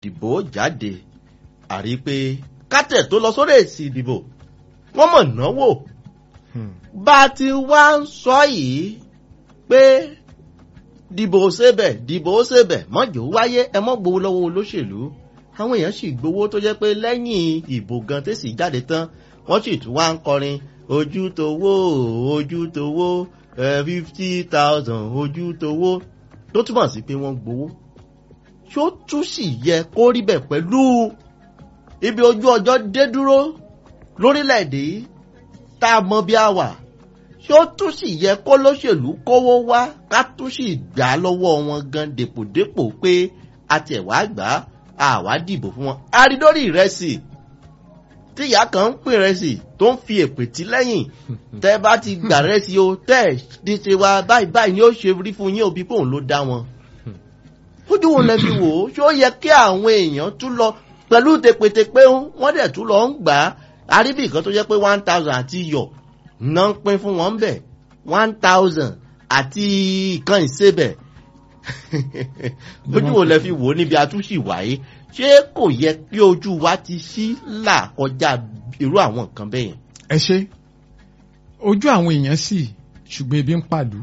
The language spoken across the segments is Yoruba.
ìdìbò jáde àrí pé kátẹ̀ tó lọ sórí èsì ìdìbò wọ́n mọ̀ náwó bá a ti wá ń sọ yìí pé dìbò ṣebẹ̀ dìbò ṣebẹ̀ mọ́jọ́ wáyé ẹ mọ́ gbowó lọ́wọ́ olóṣèlú àwọn èèyàn sì gbowó tó jẹ́ pé lẹ́yìn ìbò gan tẹ̀sí jáde tán wọ́n sì tún wá ń kọrin ojú towó ojú towó fifty thousand ojú towó tó túmọ̀ sí pé wọ́n gbowó ṣó tún sì yẹ kó rí bẹ̀ pẹ̀lú ibi ojú ọjọ́ dé dúró lórílẹ̀‐èdè yìí tá a mọ bí a wà ṣó tún sì yẹ kó lóṣèlú kówó wá ká tún sì gbà á lọ́wọ́ wọn gan dèpòdépò pé a tẹ̀ wá gbà á àwa dìbò fún wọn. àrídórí ìrẹsì tí ìyá kan ń pè rẹsì tó ń fi èpè tí lẹ́yìn tẹ́ bá ti gbà rẹsì o tẹ́ ẹ̀ ti ṣe wa báyìí báyìí ni ó ṣe rí fún yín òbí pé òun ló dá wọn. ojú wo lẹ fi wò ó ṣó yẹ kí àwọn èèyàn tún lọ pẹ̀lú tepetepé wọ́n dẹ̀ tún lọ ń gbà á àríbì kan tó jẹ́ pé one thousand àti iyọ̀ ná ń pín fún wọn bẹ̀ one thousand àti ìkan ìsebẹ̀ ojú wo lẹ fi wò ó níbi àtúnṣì wáyé ṣé kò yẹ kí ojú wa ti ṣí là kọjá irú àwọn nǹkan bẹ́ẹ̀ yẹn. ẹ ṣe ojú àwọn èèyàn sì ṣùgbọ́n ebi ń pàlú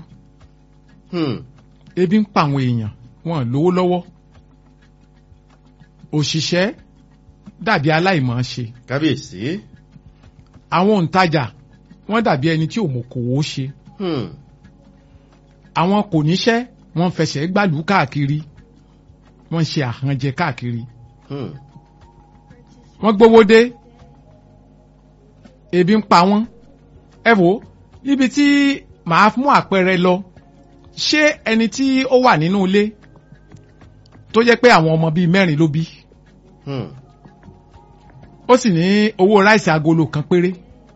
ebi ń pa àwọn èèyàn wọn lówó lọ́wọ́ òṣìṣẹ́ dàbí aláìmọ̀ ṣe kábíyèsí. àwọn òǹtajà wọ́n dàbí ẹni tí òmòkòwò ṣe àwọn kò níṣẹ́ wọ́n fẹsẹ̀ gbàlú káàkiri wọ́n ṣe àhànjẹ káàkiri wọ́n gbówó dé ebi ń pa wọ́n ẹ wò níbi tí màá mú àpẹẹrẹ lọ ṣé ẹni tí ó wà nínú ilé tó jẹ́ pé àwọn ọmọ bíi mẹ́rin ló bí ó sì ní owó ráìsì agolo kan péré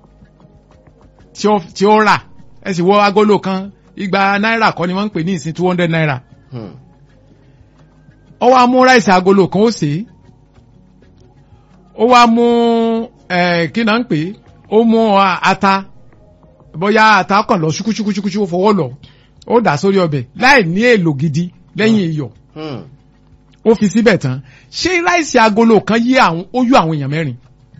tí ó rà ẹ sì wọ agolo kan igba náírà kọ́ ni wọ́n ń pè ní ìsìn two hundred naira ó wá mú ráìsì agolo kan ó sè é ó wá mú kí náà ń pè é ó mú ata bóyá ata kàn lọ ṣúkúṣúkúṣúkú ó fọwọ́ lọ ó dà sórí ọbẹ̀ láì ní èlò gidi lẹ́yìn iyọ̀ ó fi síbẹ̀ tán ṣé ráìsì agolo kan yí àwọn ó yó àwọn èèyàn mẹ́rin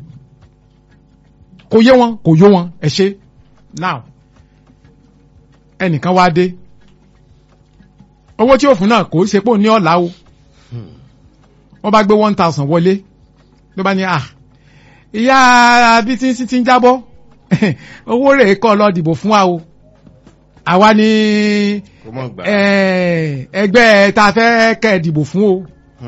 kò yé wọn kò yó wọn ẹ ṣe now ẹnìkan wá dé owó tí ó fún náà kò ṣe pé ó ní ọ̀la o wọ́n bá gbé one thousand wọlé ló bá ní à ìyá bí tí ń ti ń jábọ́ owó rẹ̀ kọ́ lọ dìbò fún wa o àwa ni ẹgbẹ́ ta fẹ́ kẹ́ ẹ dìbò fún o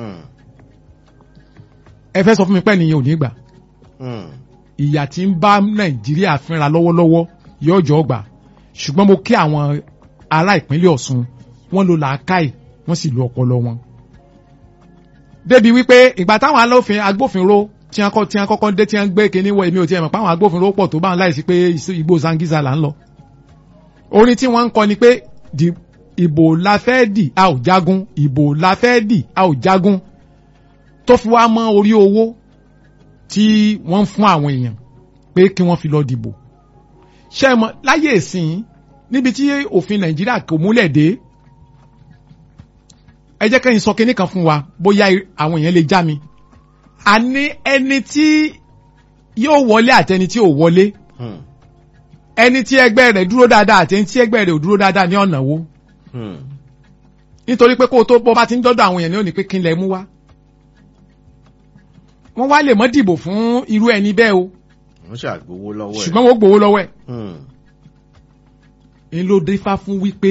ẹ fẹ́ sọ fún mi pé nìyẹn ò ní gbà ìyà tí ń bá nàìjíríà fínra lọ́wọ́lọ́wọ́ yóò jọ gbà ṣùgbọ́n mo kí àwọn ará ìpínlẹ̀ ọ̀ṣun wọ́n lo làákàì wọ́n sì lo ọpọlọ wọn. débi wípé ìgbà táwọn alófin agbófinró tí wọ́n kọ́ tí wọ́n kọ́kọ́ dé tí wọ́n gbé kinní wọ èmi ò tiẹ̀ mọ̀ pé àwọn agbófinró pọ̀ tó bá wọn láìsí pé igbó zangiza là ń lọ. orin tí wọ́n ń kọ ni pé ìbò la fẹ́ dì a ò jagun ìbò la fẹ́ dì a ò jagun tó fi wá mọ́ orí owó tí wọ́n ń fún àwọn èèyàn pé kí wọ́n fi lọ dìbò ṣe mọ láyé ìsìn níbi tí òfin nàìjíríà kò múlẹ̀ dé ẹ jẹ́ kẹ́yìn sọ kinní kan fún wa bóyá àwọn èèyàn lè já mi àní ẹni tí yóò wọlé àtẹni tí ò wọlé ẹni tí ẹgbẹ́ rẹ̀ dúró dáadáa àtẹni tí ẹgbẹ́ rẹ̀ ò dúró dáadáa ní ọ̀nà wo nítorí pé kó o tó bọ́ bá ti ń dọ́dọ̀ àwọn èèyàn ní òní pé kí n lẹ̀ mú wá wọ́n wá lè mọ́ dìbò fún irú ẹni bẹ́ẹ̀ o wọ́n ṣàgbowó lọ́wọ́ ẹ̀. ṣùgbọ́n wọ́n gbowó lọ́wọ́ ẹ̀. ń ló dífá fún wípé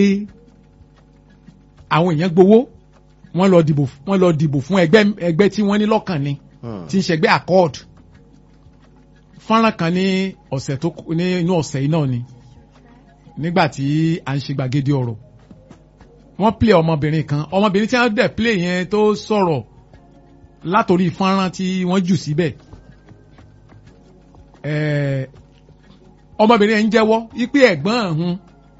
àwọn èèyàn gbowó wọ́n lọ dìbò wọ́n lọ dìbò fún ẹgbẹ́ ẹgbẹ́ tí wọ́n ní lọ́kàn ni tí ń ṣẹgbẹ́ accord fọ́nrán kan ní ọ̀sẹ̀ tó ní inú ọ̀sẹ̀ yìí náà ni nígbà tí à ń ṣe gbàgede ọ̀rọ̀ wọ́n play ọmọbìnrin kan ọmọbìnrin tí wọ́n dẹ̀ play yẹn tó sọ̀rọ̀ látòrí fọ́nrán tí wọ́n jù síbẹ̀ ọmọbìnrin yẹn ń jẹ́wọ́ wípé ẹ̀gbọ́n ọ̀hún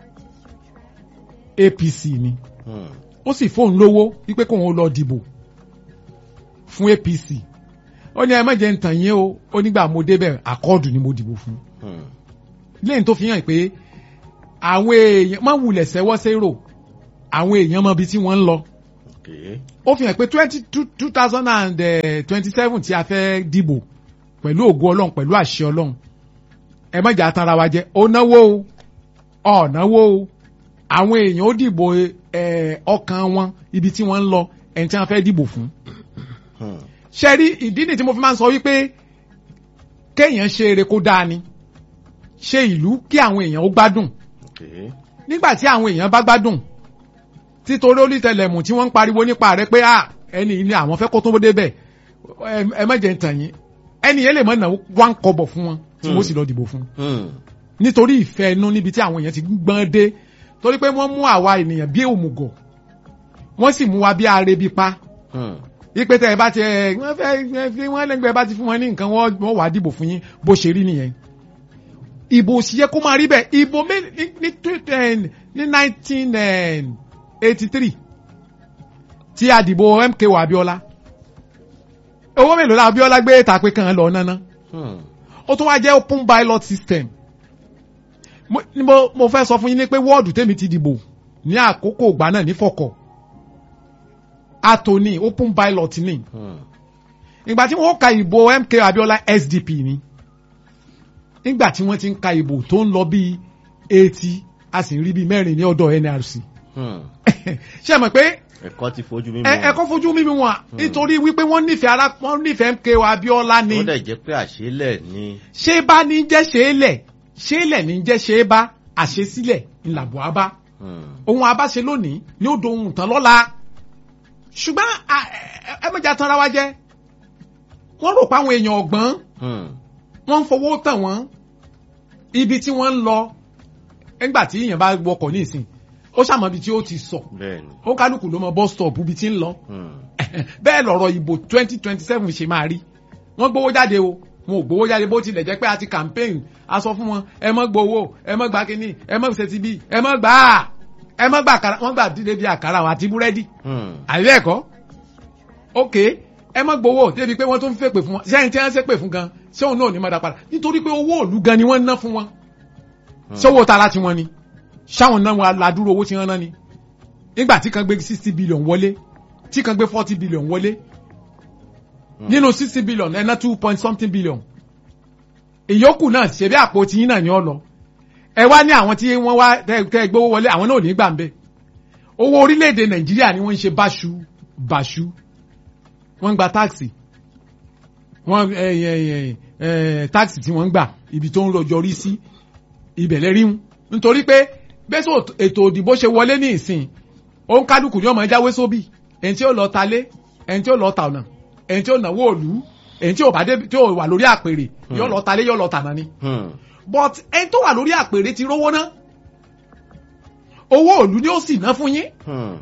APC ni ó sì fóun lówó wípé kóun lọ dìbò fún APC ó ní ẹ má jẹ́ ń tàn yín o ó nígbà mo débẹ̀ àkọọdù ni mo dìbò fún lẹ́yìn tó fi hàn pé àwọn èèyàn má wulẹ̀ sẹ́wọ́ sérò àwọn èèyàn mọ ibi tí wọ́n ń lọ Okay. ó fi hàn pé twenty two thousand and twenty seven tí a fẹ́ dìbò pẹ̀lú ògo ọlọ́run pẹ̀lú àṣẹ ọlọ́run ẹ má jà tanra wa jẹ ó náwó o ọ̀ náwó o àwọn èèyàn ó dìbò ẹ, ọkàn wọn ibi tí wọ́n ń lọ ẹni tí wọ́n fẹ́ dìbò fún Hmm. ṣe rí ìdí nìyí tí mo fi máa ń sọ wípé kéèyàn ṣe eré kó dáa ni ṣe ìlú kí àwọn èèyàn ó gbádùn Okay. nígbà tí àwọn èèyàn bá gbádùn títorí olùtẹlẹmù tí wọ́n ń pariwo nípa rẹ̀ pé à ẹni yìí ni àwọn fẹ́ kó tó débẹ̀ ẹ- ẹ má jẹ́ ń tàn yín ẹni yẹn lè mọ̀ náà wá ń kọ́bọ̀ fún wọn tí wọ́n sì lọ dìbò fún Hmm. nítorí ìfẹ́ inú níbi tí àwọn èèyàn ti gbọ́n dé torí pé wọ́n mú àwa ènìyàn bí òmùgọ̀ wọ́n sì mú wa bí arebi pa Hmm. ipe tẹ ẹ bá ti ẹ wọ́n fẹ́ fi wọ́n lẹ́gbẹ̀ẹ́ bá ti fún wọn ní nǹkan wọ́n wọ́n wàá dìbò fún yín bó ṣe rí nìyẹn ìbò sì yẹ kó máa rí bẹ́ẹ̀ ìbò mé- ní ní tw- eh, ní nineteen eighty three tí a dìbò MKO Abiola owó mélòó la Abiola gbé tàpé kan lọ náná Hmm. ó tún wá jẹ́ open ballot system mo ni mo mo fẹ́ sọ fún yín ní pé wọ́ọ̀dù tèmi ti dìbò ní àkókò ìgbà náà ní fọ̀kọ̀ atoni open ballot ni Hmm. ìgbà tí wọ́n ka ìbò MK Abiola SDP ni nígbà tí wọ́n ti ń ka ìbò tó ń lọ bíi eighty a sì ń rí bíi mẹ́rin ní ọ̀dọ̀ NRC Hmm. ṣé ẹ mọ̀ pé ẹ̀kọ́ ti fojú mímu. ẹ ẹ kọ́ fojú mímí wọn nítorí wípé wọ́n nífẹ̀ẹ́ ara wọ́n nífẹ̀ẹ́ MK Abiola ni ó dẹ̀ jẹ́ pé àṣélẹ̀ ni. ṣé bá ní jẹ́ ṣe é lẹ̀ ṣe é lẹ̀ ní jẹ́ ṣe é bá àṣesílẹ̀ ńlàbọ̀ abá Hmm. ohun abáṣe lónìí ni ó dohun tán lọ́la ṣùgbọ́n à- ẹ- ẹ mọ̀jà tanra wa jẹ́ wọ́n rò pé àwọn èèyàn ọ̀gbọ́n Hmm. wọ́n ń fowó tàn wọ́n ibi tí wọ́n ń lọ nígbà tí èèyàn bá wọkọ̀ ní ìsìn ó ṣàmọ́ ibi tí ó ti sọ bẹ́ẹ̀ni. ó kálukú ló mọ bus stop ibi tí ń lọ Hmm. bẹ́ẹ̀ lọ̀rọ̀ ìbò twenty twenty seven ṣe máa rí wọ́n gbowó jáde o wọn ò gbowó jáde bó tilẹ̀ jẹ́ pé a ti campaign a sọ fún wọn ẹ mọ́ gbowó ẹ mọ́ gba kínní ẹ mọ́ ṣe ti bí ẹ mọ́ gbà á ẹ mọ́ gbà àkàrà wọ́n gbà dídé bí àkàrà àwọn àti búrẹ́dì Hmm. àbí ẹ̀kọ́ ok ẹ mọ́ gbowó débi pé wọ́n tún fẹ́ pè fún wọn sẹ́yìn tí wọ́n ṣe pè fún gan ṣé òun náà ò ní mọ́ dá padà nítorí pé owó òlu gan ni wọ́n ń ná fún wọn ṣé owó tara ti wọn ni ṣáwọn náà wọn ládùúrò owó tí wọ́n ná ni nígbà tí kan gbé sixty billion wọlé tí kan gbé forty billion wọlé nínú sixty billion ẹ ná two point something billion ìyókù náà ṣebí àpò tiyín náà ni ọ lọ ẹ wá ní àwọn tí wọ́n wá tẹ tẹ gbówó wọlé àwọn náà ò ní gbà ń bẹ owó orílẹ̀-èdè nàìjíríà ni wọ́n ń ṣe báṣu báṣu wọ́n ń gba táàsì wọ́n ẹ ẹ ẹ ẹ táàsì tí wọ́n ń gbà ibi tó ń rọjò rí sí ibẹ̀ lẹ́rí ń nítorí pé bẹ́sẹ̀ ètò òdìbò ṣe wọlé ní ìsìn òun kálukú ni ọmọ jáwé sóbì ẹni tí ó lọ talé ẹni tí ó lọ ta ọ̀nà ẹni tí ó náwó òlú ẹni tí ò bá dé tí ò wà lórí àpèrè yóò lọ talé yóò lọ tànà ni Hmm. but ẹni tó wà lórí àpèrè ti rówó ná owó òlú ni ó sì ná fún yín Hmm.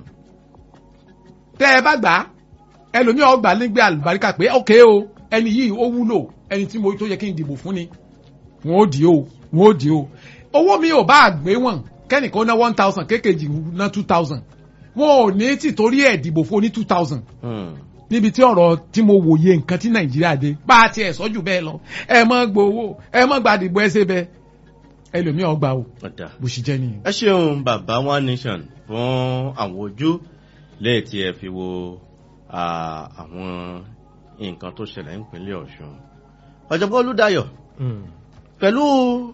tẹ ẹ bá gbà á ẹlòmíì ọgbà nígbẹ àlùbáríkà pé ok o ẹni yìí ó wúlò ẹni tí mo tó yẹ kí n dìbò fún ni wọn ò dì o wọn ò dì o owó mi ò bá àgbé wọn kẹ́nìkan ná one thousand kékejì ná two thousand wọn ò ní tìtorí ẹ̀ dìbò fún ní two thousand Hmm. níbi tí ọ̀rọ̀ tí mo wòye nǹkan tí nàìjíríà dé bá a tiẹ̀ sọ́jú bẹ́ẹ̀ lọ ẹ mọ́ gbowó ẹ mọ́ gbàdìbò ẹ ṣe bẹ́ẹ̀ ẹlòmíì ọgbà o ọ̀dà. bó ṣe jẹ́ nìyẹn. ẹ ṣeun bàbá one nation fún àwọn ojú lẹ́yìn tí ẹ fi wo ah, àwọn nǹkan tó ṣẹlẹ̀ nípínlẹ̀ ọ̀ṣun ọ̀jọ̀gbọ́n olúdayọ̀ pẹ̀lú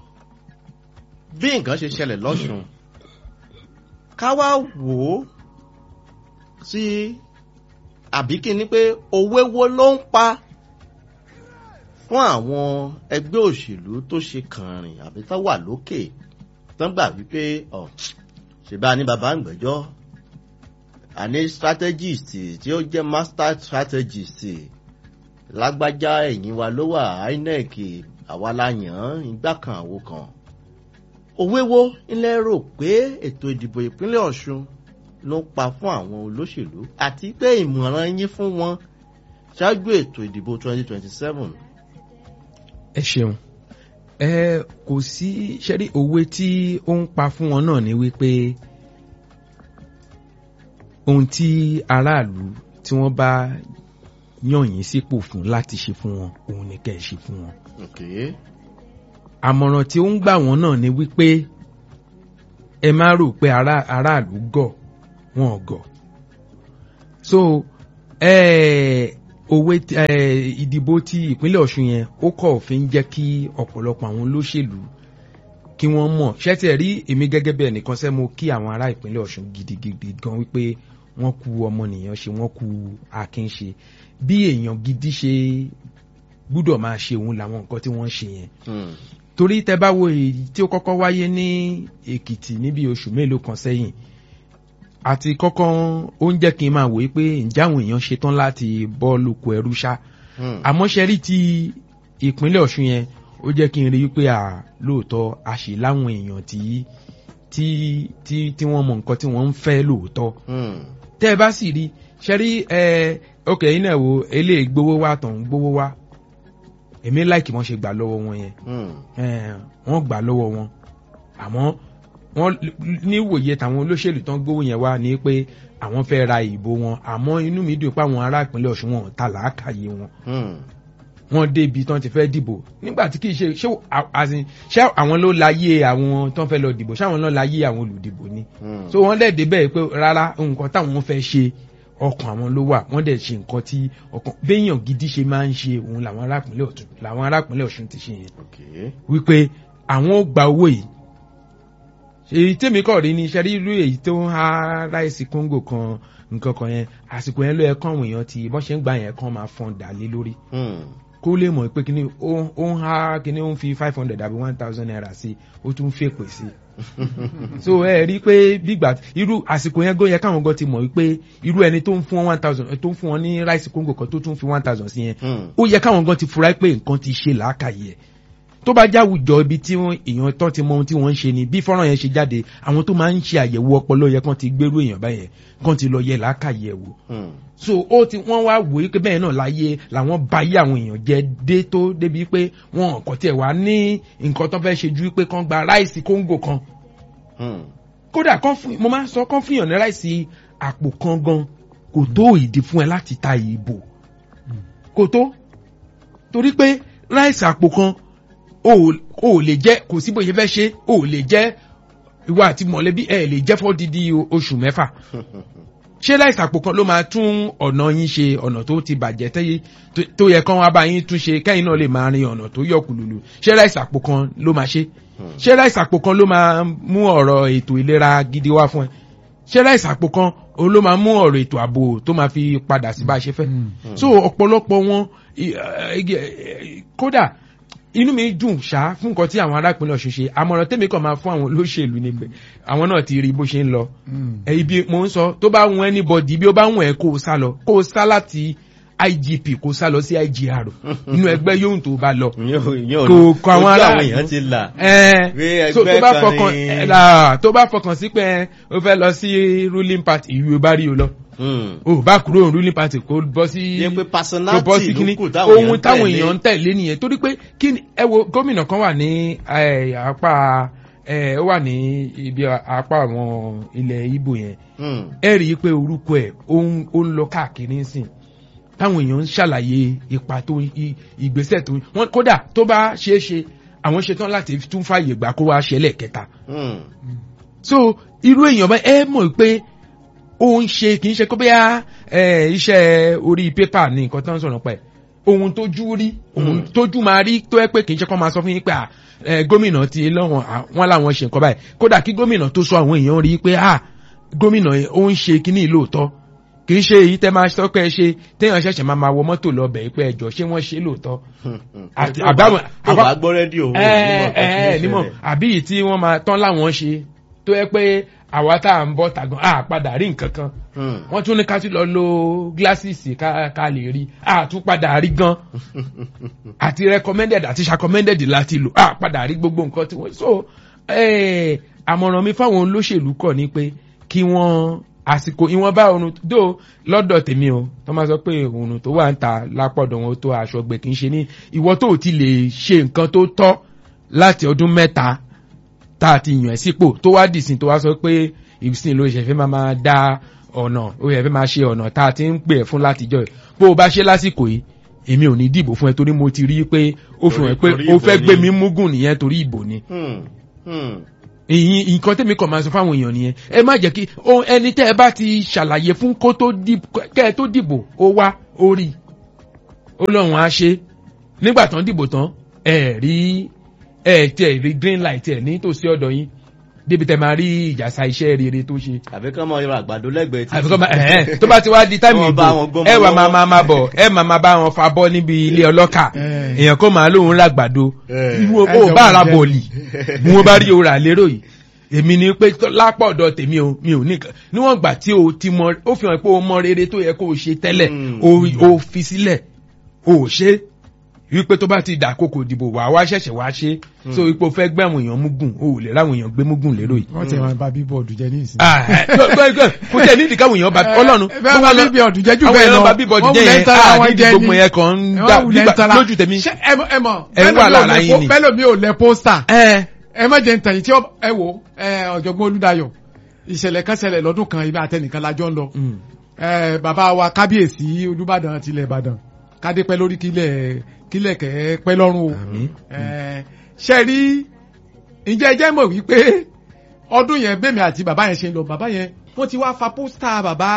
bí nǹkan ṣe ṣẹlẹ̀ lọ́ṣun ká wá wò ó sí àbí kí ni pé òwe wo ló ń pa fún àwọn ẹgbẹ́ òṣèlú tó ṣe kànrìn àbí tó wà lókè tán gbà wípé ọ ṣèbá ní bàbá ń gbẹ́jọ́ àní strategist tí ó jẹ́ master strategist lágbájá ẹ̀yìn wa ló wà inec àwa la yàn án igbá kan àwo kan òwe wo ilẹ̀ rò pé ètò ìdìbò ìpínlẹ̀ ọ̀ṣun ló pa fún àwọn olóṣèlú àti pé ìmọ̀ràn yín fún wọn ṣáájú ètò ìdìbò 2027. ẹ ṣeun ẹ kò sí ṣẹ́rí òwe tí ó ń pa fún wọn náà ni wípé ohun tí aráàlú tí wọ́n bá yàn yín sípò fún láti ṣe fún wọn òun ni kẹ́ ẹ ṣe fún wọn. Okay. àmọ̀ràn tí ó ń gbà wọ́n náà ni wípé ẹ má rò pé ará- aráàlú gọ̀ wọn ò gọ̀ so eh, òwe tí- eh, ìdìbò ti ìpínlẹ̀ ọ̀ṣun yẹn ó kọ̀ fi ń jẹ́ kí ọ̀pọ̀lọpọ̀ àwọn olóṣèlú kí wọ́n mọ̀ ṣẹ́tẹ̀ rí èmi gẹ́gẹ́ bí ẹnìkan sẹ́ mo kí àwọn ará ìpínlẹ̀ ọ̀ṣun gidigidi gan wípé wọ́n kú ọmọnìyàn ṣe wọ́n kú akin ṣe bí èèyàn gidi ṣe gbúdọ̀ máa ṣe òun làwọn nǹkan tí wọ́n ń ṣe yẹn Hmm. torí tẹ bá wo èyí tí ó kọ́kọ́ wáyé ní èkìtì níbi oṣù mélòó kan sẹ́yìn àti kọ́kọ́ ó ń jẹ́ kí n máa wòye pé ǹjẹ́ àwọn èèyàn ṣetán láti bọ́ lóko ẹrú ṣá Hmm. àmọ́ ṣe rí ti ìpínlẹ̀ ọ̀ṣun yẹn ó jẹ́ kí n rí pé à lóòótọ́ a ṣì láwọn èèyàn tí tí tí tí wọ́n mọ nǹkan tí wọ́n ń fẹ́ lóòótọ́ Hmm. tẹ́ ẹ bá sì rí ṣe rí ẹ ok yín náà wo eléyìí gbowó wá tàn ń gbowó wá èmi láìkì wọ́n ṣe gbà lọ́wọ́ wọn yẹn Hmm. Eh, wọ́n gbà lọ́wọ́ wọn àmọ́ wọ́n níwòye tàwọn olóṣèlú tán gbówó yẹn wá ní pé àwọn fẹ́ ra ìbò wọn àmọ́ inú mi dùn pé àwọn ará ìpínlẹ̀ ọ̀ṣun wọn ò ta làákàyè wọn Hmm. wọ́n débi tán ti fẹ́ dìbò nígbà tí kì í ṣe ṣé à- as in, ṣé àwọn ló láyé àwọn tán fẹ́ lọ dìbò ṣé àwọn náà láyé àwọn olùdìbò ni Hmm. so wọ́n dẹ̀ débẹ̀ pé rárá nǹkan táwọn fẹ́ ṣe ọkàn àwọn ló wà wọ́n dẹ̀ ṣe nǹkan tí ọkàn béèyàn gidi ṣe máa ń ṣe òun làwọn ará ìpínlẹ̀ ọ̀tún làwọn ará ìpínlẹ̀ ọ̀ṣun ti ṣe yẹn Okay. wípé àwọn ó gba owó yìí èyí tèmi kọ̀ rí ni iṣẹ́ rí irú èyí tó ń há ráìsì kóńgò kan nǹkan kan yẹn àsìkò yẹn ló yẹ kán àwọn èèyàn ti bọ́n ṣe ń gbà yẹn kán máa fọ́n dà lé lórí Hmm. kó lè mọ̀ pé kíní ó ó ń há kíní ó ń fi five hundred àbí one thousand naira sí ó tún fèpè sí so ẹ rí i pé bígbà irú àsìkò yẹn gan yẹ káwọn gan ti mọ̀ wípé irú ẹni tó ń fún wọn one thousand tó ń fún wọn ní ráìsì kóńgò kan tó tún fi one thousand sí yẹn Hmm. ó yẹ káwọn gan ti fura pé nǹkan ti ṣe làákàyè ẹ̀ tó bá jáwùjọ ibi tí wọ́n- èèyàn tán ti mọ ohun tí wọ́n ń ṣe ni bí fọ́nrán yẹn ṣe jáde àwọn tó máa ń ṣe àyẹ̀wò ọpọlọ yẹ kán ti gbérú èèyàn báyẹn kán ti lọ yẹ làákàyè ẹ̀ wò Hmm. so ó ti wọ́n wá wò ó pé bẹ́ẹ̀ náà láyé làwọn bá yé àwọn èèyàn jẹ dé tó débi pé wọn kò tiẹ̀ wá ní nǹkan tó fẹ́ ṣe ju pé kán gba ráìsì kóńgò kan Hmm. kódà kán fún mo máa ń sọ kán fún yàn ní ráìsì àpò kan gan kò tó ìdí fún ẹ láti ta ìbò kò tó torí pé ráìsì àpò kan o ò- o ò lè jẹ kò sí bóyá fẹ́ ṣe o ò lè jẹ ìwà àti mọ̀lẹ́bí ẹ lè jẹ́ fọ́dídí o- oṣù mẹ́fà ṣé láìsí àpò kan ló máa tún ọ̀nà yín ṣe ọ̀nà tó ti bàjẹ́ tẹ́yẹ tó- tó yẹ kán wá bá yín tún ṣe kẹ́yìn náà lè máa rin ọ̀nà tó yọ kùlùlù ṣé láìsí àpò kan ló máa ṣe ṣé láìsí àpò kan ló máa mú ọ̀rọ̀ ètò ìlera gidi wá fún ẹ ṣé láìsí àpò kan òun ló máa mú ọ̀rọ̀ ètò ààbò tó máa fi padà sí bá a ṣe fẹ́ so ọ̀pọ̀lọpọ̀ wọn i- eh, eh, kódà inú mi dùn ṣá fún nǹkan tí àwọn arápínlẹ̀ ọ̀ṣun ṣe àmọ̀ràn tèmi kàn máa fún àwọn olóṣèlú ni pé àwọn náà ti rí bó ṣe ń lọ ẹ ibi mo ń sọ tó bá wọn anybody bí ó bá wọn ẹ kó o sá lọ kó o sá láti igp kó o sá lọ sí igr inú ẹgbẹ́ yóò tó bá lọ Kò- kò àwọn ojú ará- àwọn èèyàn ti là. ẹ Pé so tó ẹgbẹ́ bá kan fọkàn ní- ẹ là, tó bá fọkàn sí pé o fẹ́ lọ sí ruling party ìlú o bá rí o lọ Hmm. o bá kúrò ruling party kó bọ́ sí yẹ pé kó bọ́ personality sí ló kíní kù táwọn ohun táwọn èèyàn ń tẹ̀lé. tẹ̀lé nìyẹn torí pé kí ni ẹ wo gómìnà kan wà ní eh, apá eh, ó wà ní ibi apá àwọn ilẹ̀ ibo yẹn Hmm. ẹ rí i pé orúkọ ẹ̀ ó ń ó ń lọ káàkiri ńsìn táwọn èèyàn ń ṣàlàyé ipa tó i- ìgbésẹ̀ tó wọn kódà tó bá ṣeé ṣe àwọn ṣetán láti tún fàyè gbà kó wá ṣẹlẹ̀ kẹta Hmm. so irú èèyàn bá ẹ mọ̀ pé ó ń ṣe kì í ṣe kó bẹ́yà iṣẹ́ orí pépà ní nǹkan tó ń sọ̀rọ̀ pẹ̀ ohun tójú rí ohun tójú máa rí tó ẹ pé kì í ṣe kó máa sọ fún yín pé à, ẹ, gómìnà ti lọ́wọ́n à, wọ́n láwọn ṣe nǹkan báyìí kódà kí gómìnà tó sọ àwọn èèyàn rí pé à gómìnà yẹn ó ń ṣe kíní lóòótọ́ kì í ṣe èyí tẹ́ máa sọ pé ẹ ṣe téèyàn ṣẹ̀ṣẹ̀ máa máa wọ mọ́tò lọ bẹ̀ pé ẹjọ́ ṣé wọ́n ṣe lóòótọ́ Àti- Tó bá- àbáwọn- tó bá àbá- gbọ́ rédíò ẹ ẹ nímọ̀ àbí yìí tí wọ́n máa tán láwọn ṣe tó yẹ pé àwa tá à ń bọ́ tàgán à padà rí nǹkan kan wọ́n tún ní ká tún lọ lo gíláṣìsì ká ká lè rí à tún padà rí gan àti recommended àti recommended láti lò à padà rí gbogbo nǹkan tí wọ́n so eh, àmọ̀ràn mi fáwọn olóṣèlú kọ̀ ni pé kí wọ́n àsìkò ìwọ̀nba oorun dó lọ́dọ̀ tèmi o tó máa sọ pé oorun tó wà ń ta lápọ̀dọ̀ wọn tó aṣọ gbẹ kì í ṣe ní ìwọ tó ò ti lè ṣe nǹkan tó tọ́ láti ọdún mẹ́ta tá a ti yàn ẹ́ sípò tó wá dìsìn tó wá sọ pé ìsìn ló ṣe fẹ́ máa máa dá ọ̀nà ó yẹ fẹ́ máa ṣe ọ̀nà tá a ti ń pè ẹ́ fún látijọ́ yìí bó o bá ṣe lásìkò yìí èmi ò ní dìbò fún ẹ torí mo ti rí i pé ó fi hàn pé Torí- ó torí fẹ́ ìbò gbé ni. mi múgùn nìyẹn torí ìbò ni Hmm. Hmm. èyí nǹkan tẹ́mi kàn máa sọ fáwọn èèyàn nìyẹn ẹ má jẹ́ kí ohun ẹni tẹ́ ẹ bá ti ṣàlàyé fún kó tó dìbò kẹ́ ẹ tó dìbò ó wá ó rí ó lọ́run á ṣe nígbà tán dìbò tán ẹ rí ẹ tiẹ̀ rí green light ẹ nítòsí ọ̀dọ̀ yín débi tẹ́ máa rí ìjàsá iṣẹ́ rere tó ṣe àbí kán mọ ìrọ̀ àgbàdo lẹ́gbẹ̀ẹ́ tí. àfikún bá ẹ̀hẹ́n tó bá ti wá di táìmù Wọ́n ìbò bá wọn gbọ́mọ ẹ wà máa lọ́wọ́. máa máa bọ̀ ẹ máa máa bá wọn fa bọ́ níbi ilé ọlọ́kà Eh. èèyàn kó máa lóun ràgbàdo Eh. irú Ẹ owó jọ bá mọ ara jẹ. bọ̀ọ̀lì bí wọ́n bá rí òrà lérò yìí èmi ni pé tó- lápá ọ̀dọ̀ tèmi o mi ò ní kan níwọ̀n gbà tí o ti mọ ó fi hàn pé o mọ rere tó yẹ kó o ṣe tẹ́lẹ̀ Mm. o o fi sílẹ̀ o ò ṣe wípé tó bá ti dà kókò dìbò wà wá ṣẹ̀ṣẹ̀ wá ṣe so wípé o fẹ́ gbé àwọn èèyàn múgùn o ò lè ráwọn èèyàn gbé múgùn lérò yìí wọ́n ti máa ba bíbọ̀dù jẹ ní ìsìn. Ah, eh, gbọ́- gbọ́- gbọ́, kò tẹ̀ nídìí káwọn èèyàn bá ọlọ́run bẹ́ẹ̀ wọ́n níbi ọ̀dùn jẹ́ jù àwọn bẹ́ẹ̀ lọ èèyàn bá bíbọ̀dù wọ́n jẹ́ wulẹ̀ yẹn ń tara ah wọn nídìí jẹ gbogbo ni. yẹn kan ń Wọ́n dá wulẹ̀ ń nígbà tara- lójú tèmi. Ṣé ẹ mọ̀- ẹ mọ̀ Ẹ ń wà lára yín ni. bẹ́ẹ̀ mi ò lẹ pósítà ẹ ẹ má jẹ́ ntẹ̀yìn tí ó- ẹ wò ẹ ọ̀jọ̀gbọ́n Olúdáyọ̀ ìṣẹ̀lẹ̀ kan ṣẹlẹ̀ lọ́dún kan ibi àtẹnìkan lájọ́ ń lọ ẹ bàbá wa kábíyèsí Olúbàdàn tilẹ̀ Ìbàdàn kádé pẹ́ lórí kílẹ̀ kílẹ̀ kẹ́ pẹ́ lọ́rùn o Àmín. ẹ ṣe rí ǹjẹ́ ẹ jẹ́ mọ̀ wípé ọdún yẹn bẹ́ẹ̀mi àti bàbá yẹn ṣe ń lọ bàbá yẹn wọ́n ti wá fa pósítà bàbá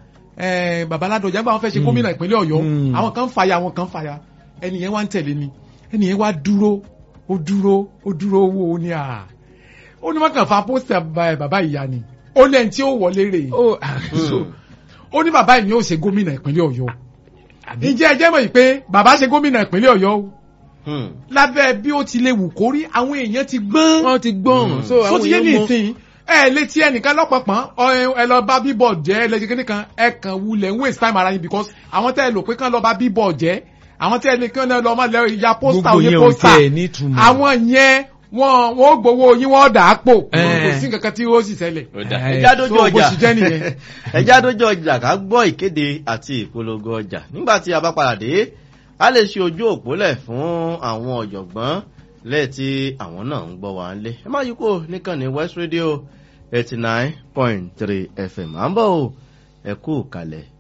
ẹ bàbá Ládọjà nígbà wọn fẹ́ ṣe Mm. gómìnà ìpínlẹ̀ Ọ̀yọ́ Mm. àwọn kan ń fàyà àwọn kan ń fàyà ẹni yẹn wá ń tẹ̀lé mi ẹni yẹn wá dúró ó dúró ó dúró wo ó ní à ó ní wọ́n kàn fa pósítà bàbá bàbá ìyá ni ó lẹ́yìn tí ó wọlé rè é ó so ó ní bàbá yìí ni ó ṣe gómìnà ìpínlẹ̀ Ọ̀yọ́ ǹjẹ́ ẹ jẹ́ mọ̀ yìí pé bàbá ṣe gómìnà ìpínlẹ̀ Ọ̀yọ́ o Hmm. lábẹ́ bí ó ti lè wù kó rí àwọn èèyàn ti gbọ́n wọ́n ti gbọ́n so tó àwọn ti yé ní èèyàn mọ ìsìn ẹ létí ẹnìkan lọ́pọ̀pọ̀n ẹ lọ bá bíbọ̀ jẹ́ ẹ lẹ́sìn kíní kan ẹ kàn wulẹ̀ ń waste time ara yín because àwọn tẹ́ ẹ lò pé kán lọ bá bíbọ̀ jẹ́ àwọn tẹ́ ẹ lè kán lọ máa lẹ ya pósítà gbogbo òye yẹn ò pósítà tiẹ̀ nítumọ̀ àwọn yẹn wọn wọn ó gbowó yín wọn ó dà á pò Eh. kò sí nǹkan kan tí ó sì ṣẹlẹ̀ Ó dà. Eh, ẹjá dójú so bó ọjà ṣe jẹ́ nìyẹn. ẹjá dójú ọjà ká gbọ́ ìkéde àti ìpolongo ọjà nígbà tí a bá padà dé a lè ṣe ojú òpólẹ̀ fún àwọn ọ̀jọ̀gbọ́n lẹ́ẹ̀tí àwọn náà ń gbọ́ wa lé ẹ má yí kó níkànnì West Radio eighty nine point three FM à ń bọ̀ o ẹ kú kalẹ̀